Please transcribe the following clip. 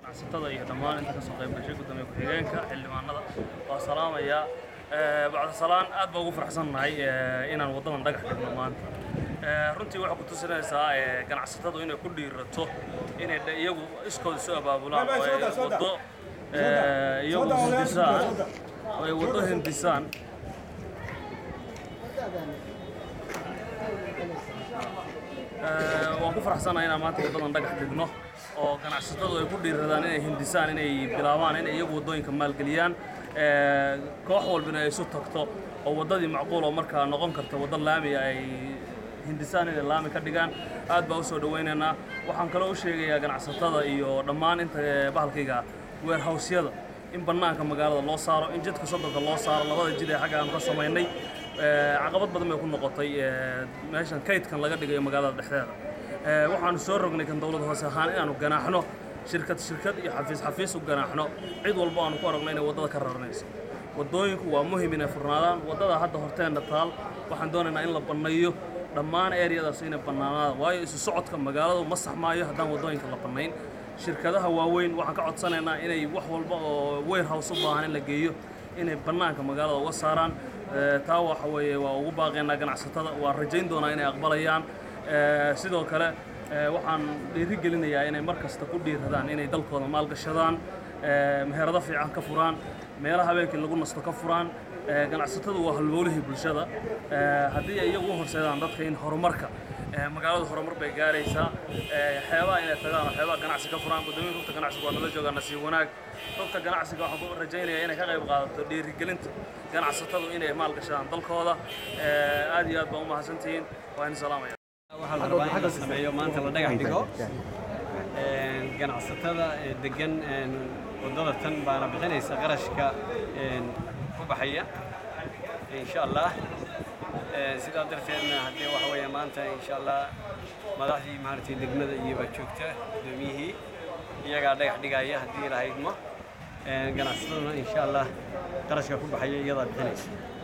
ganacsatada iyo dhammaan inta kasoo qayb gashay gudoomiye ku-xigeenka xildhibaanada waa salaamayaa bacda salaan aad baa ugu faraxsannahay inaan waddadan dhagax dhigno maanta runtii waxay ku tusinaysaa ganacsatadu inay ku dhiirato inay iyagu iskooda isu abaabulaan oo ay waddo iyagu hindisaan oo ay waddo hindisaan waan ku faraxsanahay inaan maanta waddadan dhagax dhigno oo ganacsatadu ay ku dhiiradaan inay hindisaan inay bilaabaan inay iyagu waddooyinka maalgeliyaan koox walbina ay isu tagto oo waddadii macquul oo markaa noqon karta waddo laami ay hindisaan inay laami ka dhigaan aad baa u soo dhowaynaynaa waxaan kaloo u sheegayaa ganacsatada iyo dhammaan inta bahalkayga weerhawsyada in bannaanka magaalada loo saaro in jidka sodonka loo saaro labada jid ee xagga aanu ka samaynay caqabad badan bay ku noqotay meeshan kaydkan laga dhigayo magaalada dhexdeeda waxaanu soo rognay kan dowlad hoose ahaan inaanu ganaaxno shirkad shirkad iyo xafiis xafiis u ganaaxno cid walba aanu ku aragno inay waddada ka raranayso waddooyinku waa muhim inay furnaadaan waddada hadda horteenna taal waxaan doonaynaa in la banneeyo dhammaan eryadaas inay bannaanaadaan waayo isu socodka magaaladu ma saxmaayo haddaan waddooyinka la bannayn shirkadaha waaweyn waxaan ka codsanaynaa inay wax walba oo warehouse u baahan in la geeyo inay bannaanka magaalada uga saaraan taa waxa weeye waa ugu baaqaynaa ganacsatada waan rajayn doonaa inay aqbalayaan sidoo kale waxaan dhiiri gelinayaa inay mar kasta ku dhiiradaan inay dalkooda maalgashadaan meherado fiican ka furaan meelaha habeenkii lagu nasto ka furaan ganacsatadu waa halbowlihii bulshada haddii ay iyagu u horseedaan dadka in horumarka magaalada horumar bay gaaraysaa xeebaha inay tagaan oo xeebaha ganacsi ka furaan guddoomiya rugta ganacsiga waa nala joogaa nasiib wanaag rugta ganacsiga waxaan ku rajaynayaa inay ka qayb qaadato dhiirigelinta ganacsatadu inay maalgashadaan dalkooda aad iyo aad baa u mahadsantihiin waa in salaamaya waxaa la rabaa in la sameeyo maanta la dhagax dhigo ganacsatada degan waddada tan baana bixinaysa qarashka ku baxaya insha allah sidaa darteedna haddii waxa weeye maanta insha allah madaxdii maaragtay degmada iyo baa joogta guddoomiyihii iyagaa dhagax dhigaya haddii la haydmo ganacsataduna insha allah qarashka ku baxaya iyadaa bixinaysa